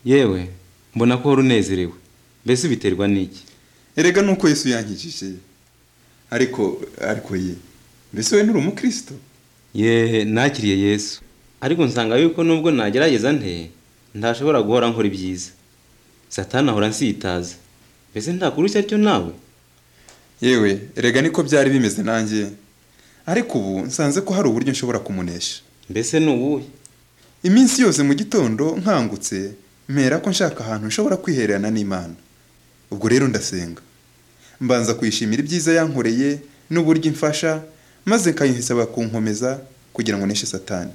yewe mbona ko wari unezerewe mbese biterwa n'iki erega nuko Yesu yankijije ariko ariko ye mbese we nuri umukristo ye nakiriye yesu ariko nsanga yuko nubwo nagerageza nte ntashobora guhora nkora ibyiza satani ahora ansitaza mbese ntakurushya atyo nawe yewe erega niko byari bimeze nanjye ariko ubu nsanze ko hari uburyo nshobora kumunesha mbese ni uwuhe iminsi yose mu gitondo nkangutse mpera ko nshaka ahantu nshobora kwihererana n'imana ubwo rero ndasenga mbanza kuyishimira ibyiza yankoreye n'uburyo imfasha maze nkayisaba kunkomeza kugira ngo nishe satani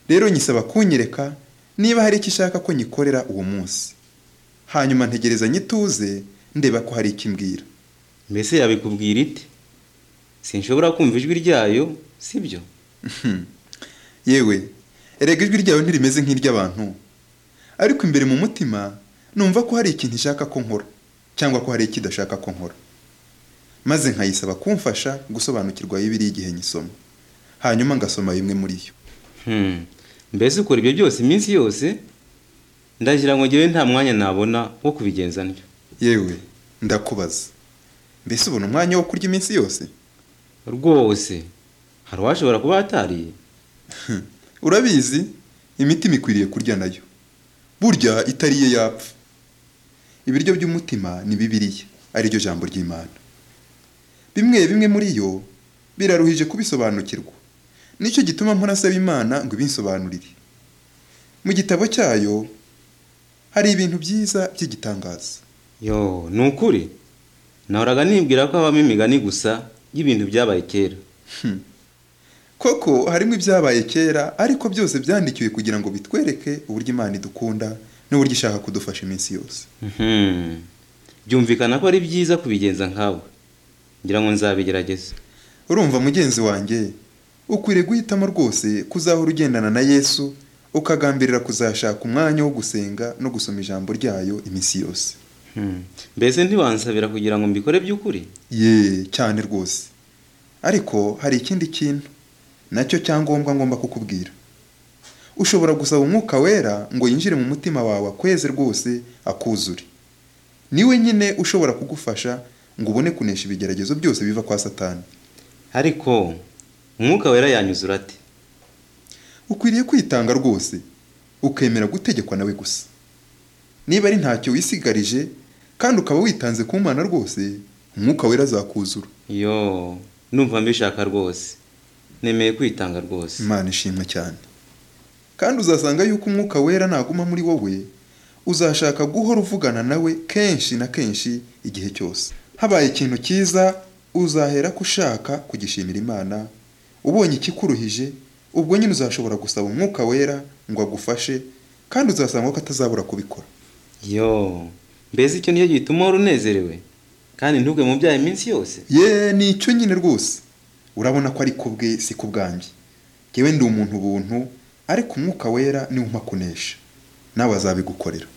rero nyisaba kunyereka niba hari icyo ishaka ko nyikorera uwo munsi hanyuma ntegereza nyituze ndeba ko hari icyo imbwira mbese yabikubwira ite sinshobora kumva ijwi ryayo sibyo yewe erega ijwi ryawe ntirimeze nk'iry'abantu ariko imbere mu mutima numva ko hari ikintu ishaka ko nkora cyangwa ko hari icyo idashaka ko nkora maze nkayisaba kumfasha gusobanukirwa bibiri igihe nyisoma hanyuma ngasoma bimwe muri yo Hmm, mbese ukora ibyo byose iminsi yose ndagira ngo ngewe nta mwanya nabona wo kubigenza ntyo yewe ndakubaza mbese ubona umwanya wo kurya iminsi yose rwose hari uwashobora kuba atariye urabizi imitima ikwiriye kurya nayo burya itariye yapfa ibiryo by'umutima ni bibiriya ariryo jambo ry'imana bimwe bimwe muri yo biraruhije kubisobanukirwa nicyo gituma mpunasaba imana ngo ibinsobanurire mu gitabo cyayo hari ibintu byiza by'igitangaza yo ni ukuri nahoraga nibwira ko habamo imigani gusa y'ibintu byabaye kera koko harimo ibyabaye kera ariko byose byandikiwe kugira ngo bitwereke uburyo imana idukunda n'uburyo ishaka kudufasha iminsi yose Mhm. byumvikana ko ari byiza kubigenza nkawe ngira ngo nzabigerageza urumva mugenzi wanjye ukwiriye guhitamo rwose kuzahora ugendana na yesu ukagambirira kuzashaka umwanya wo gusenga no gusoma ijambo ryayo iminsi yose Hmm. mbese ntiwansabira kugira ngo mbikore by'ukuri ye cyane rwose ariko hari ikindi kintu nacyo cyangombwa ngomba kukubwira ushobora gusaba umwuka wera ngo yinjire mu mutima wawe akweze rwose akuzure niwe nyine ushobora kugufasha ngo ubone kunesha ibigeragezo byose biva kwa satani ariko umwuka wera yanyuzura ate ukwiriye kwitanga rwose ukemera gutegekwa nawe gusa niba ari ntacyo wisigarije kandi ukaba witanze ku mana rwose umwuka wera azakuzura yo numva mbishaka rwose nemeye kwitanga rwose imana ishimwe cyane kandi uzasanga yuko umwuka wera naguma muri wowe uzashaka guhora uvugana nawe kenshi na kenshi igihe cyose habaye ikintu cyiza uzahera ko ushaka kugishimira imana ubonye ikikuruhije ubwo nyine uzashobora gusaba umwuka wera ngo agufashe kandi uzasanga ko atazabura kubikora yo mbese icyo nicyo gituma uhora unezerewe kandi ntubwe mu byaha iminsi yose ye ni icyo nyine rwose urabona ko ari ku bwe si ku bwanjye yewe ndi umuntu ubuntu ariko umwuka wera niwe umpa kunesha nawe azabigukorera